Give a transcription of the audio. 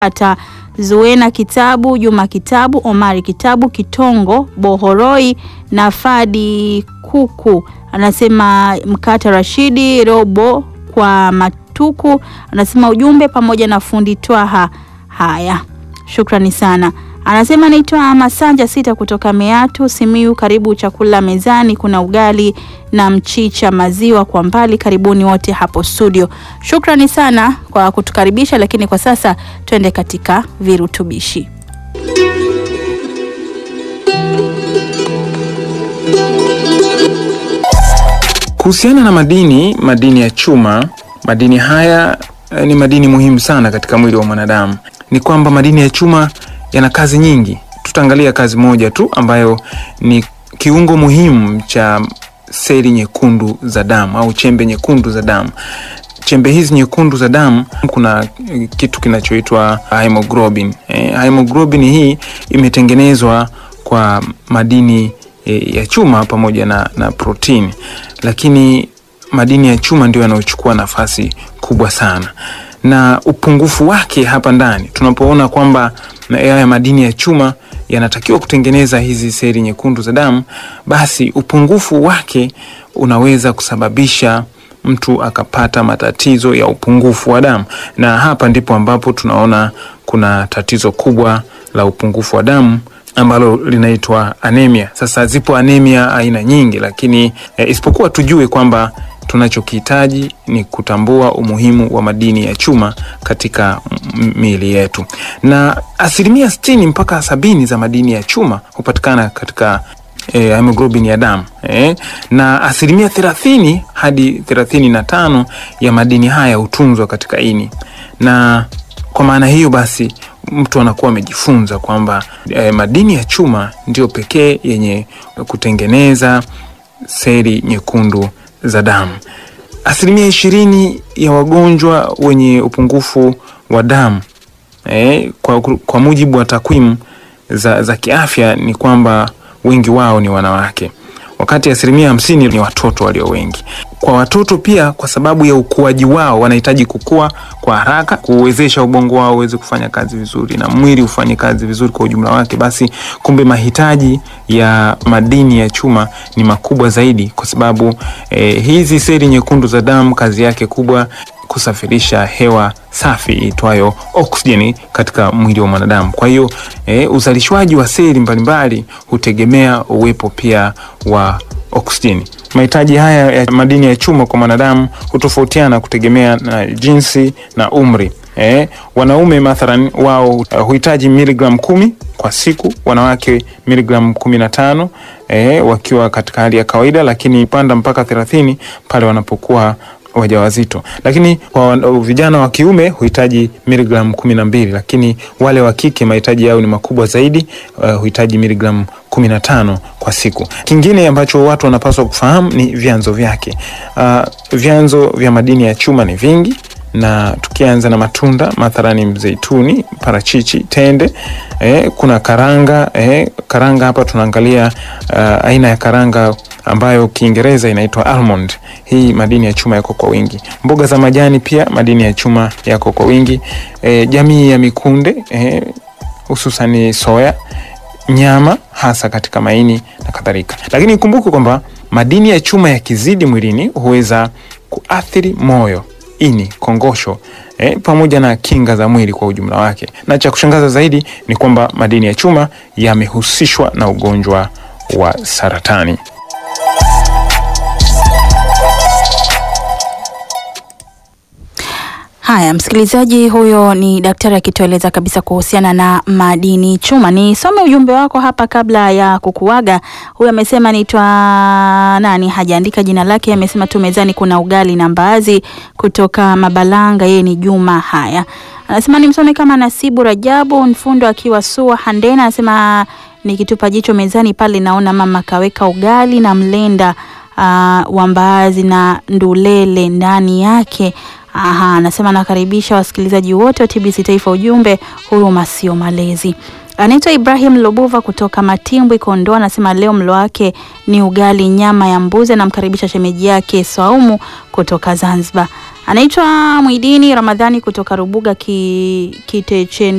ata Zuena Kitabu, Juma Kitabu, Omari Kitabu, Kitongo Bohoroi na Fadi Kuku. Anasema Mkata Rashidi Robo kwa Matuku, anasema ujumbe pamoja na fundi Twaha. Haya, shukrani sana. Anasema naitwa Masanja Sita kutoka Meatu Simiu. Karibu chakula mezani, kuna ugali na mchicha, maziwa kwa mbali. Karibuni wote hapo studio. Shukrani sana kwa kutukaribisha, lakini kwa sasa twende katika virutubishi. Kuhusiana na madini, madini ya chuma, madini haya eh, ni madini muhimu sana katika mwili wa mwanadamu. Ni kwamba madini ya chuma yana kazi nyingi. Tutaangalia kazi moja tu ambayo ni kiungo muhimu cha seli nyekundu za damu au chembe nyekundu za damu. Chembe hizi nyekundu za damu, kuna eh, kitu kinachoitwa hemoglobin. Eh, hemoglobin hii imetengenezwa kwa madini eh, ya chuma pamoja na, na protini, lakini madini ya chuma ndio yanayochukua nafasi kubwa sana na upungufu wake hapa ndani tunapoona kwamba haya madini ya chuma yanatakiwa kutengeneza hizi seli nyekundu za damu, basi upungufu wake unaweza kusababisha mtu akapata matatizo ya upungufu wa damu, na hapa ndipo ambapo tunaona kuna tatizo kubwa la upungufu wa damu ambalo linaitwa anemia. Sasa zipo anemia aina nyingi, lakini eh, isipokuwa tujue kwamba tunachokihitaji ni kutambua umuhimu wa madini ya chuma katika miili yetu, na asilimia sitini mpaka sabini za madini ya chuma hupatikana katika eh, hemoglobin ya damu eh, na asilimia thelathini hadi thelathini na tano ya madini haya hutunzwa katika ini, na kwa maana hiyo basi mtu anakuwa amejifunza kwamba eh, madini ya chuma ndio pekee yenye kutengeneza seli nyekundu za damu. Asilimia ishirini ya wagonjwa wenye upungufu wa damu eh, kwa, kwa mujibu wa takwimu za, za kiafya ni kwamba wengi wao ni wanawake, wakati asilimia hamsini ni watoto walio wengi. Kwa watoto pia, kwa sababu ya ukuaji wao, wanahitaji kukua kwa haraka, kuwezesha ubongo wao uweze kufanya kazi vizuri na mwili ufanye kazi vizuri kwa ujumla wake. Basi kumbe mahitaji ya madini ya chuma ni makubwa zaidi, kwa sababu eh, hizi seli nyekundu za damu kazi yake kubwa kusafirisha hewa safi itwayo oksijeni katika mwili wa mwanadamu. Kwa hiyo eh, uzalishwaji wa seli mbalimbali hutegemea uwepo pia wa oksijeni. Mahitaji haya ya madini ya chuma kwa mwanadamu hutofautiana kutegemea na jinsi na umri. Eh, wanaume mathalan wao uh, huhitaji miligramu kumi kwa siku, wanawake miligramu kumi na tano eh, wakiwa katika hali ya kawaida, lakini panda mpaka thelathini pale wanapokuwa wajawazito. Lakini kwa vijana wa kiume huhitaji miligramu kumi na mbili, lakini wale wa kike mahitaji yao ni makubwa zaidi, uh, huhitaji miligramu kumi na tano kwa siku. Kingine ambacho watu wanapaswa kufahamu ni vyanzo vyake. Uh, vyanzo vya madini ya chuma ni vingi na tukianza na matunda mathalani mzeituni, parachichi, tende eh, kuna karanga eh, karanga hapa tunaangalia uh, aina ya karanga ambayo Kiingereza inaitwa almond. Hii madini ya chuma yako kwa wingi. Mboga za majani pia madini ya chuma yako kwa wingi. E, jamii ya mikunde e, hususani soya, nyama hasa katika maini na kadhalika. Lakini ikumbuke kwamba madini ya chuma yakizidi mwilini huweza kuathiri moyo, ini, kongosho e, pamoja na kinga za mwili kwa ujumla wake. Na cha kushangaza zaidi ni kwamba madini ya chuma yamehusishwa na ugonjwa wa saratani. Haya, msikilizaji, huyo ni daktari akitueleza kabisa kuhusiana na madini chuma. Nisome ujumbe wako hapa kabla ya kukuaga. Huyu amesema naitwa nani, hajaandika jina lake. Amesema tu mezani kuna ugali na mbaazi kutoka Mabalanga, yeye ni Juma. Haya, anasema nimsome kama Nasibu Rajabu Mfundo akiwa Sua Handena, anasema nikitupa jicho mezani pale naona mama kaweka ugali na mlenda uh, wa mbaazi na ndulele ndani yake. Aha, anasema nakaribisha wasikilizaji wote wa TBC Taifa, ujumbe huruma sio malezi. Anaitwa Ibrahim Lobuva kutoka Matimbwi, Kondoa, anasema leo mlo wake ni ugali nyama ya mbuzi. Anamkaribisha shemeji yake Swaumu kutoka Zanzibar. Anaitwa Mwidini Ramadhani kutoka Rubuga ki, Kitechen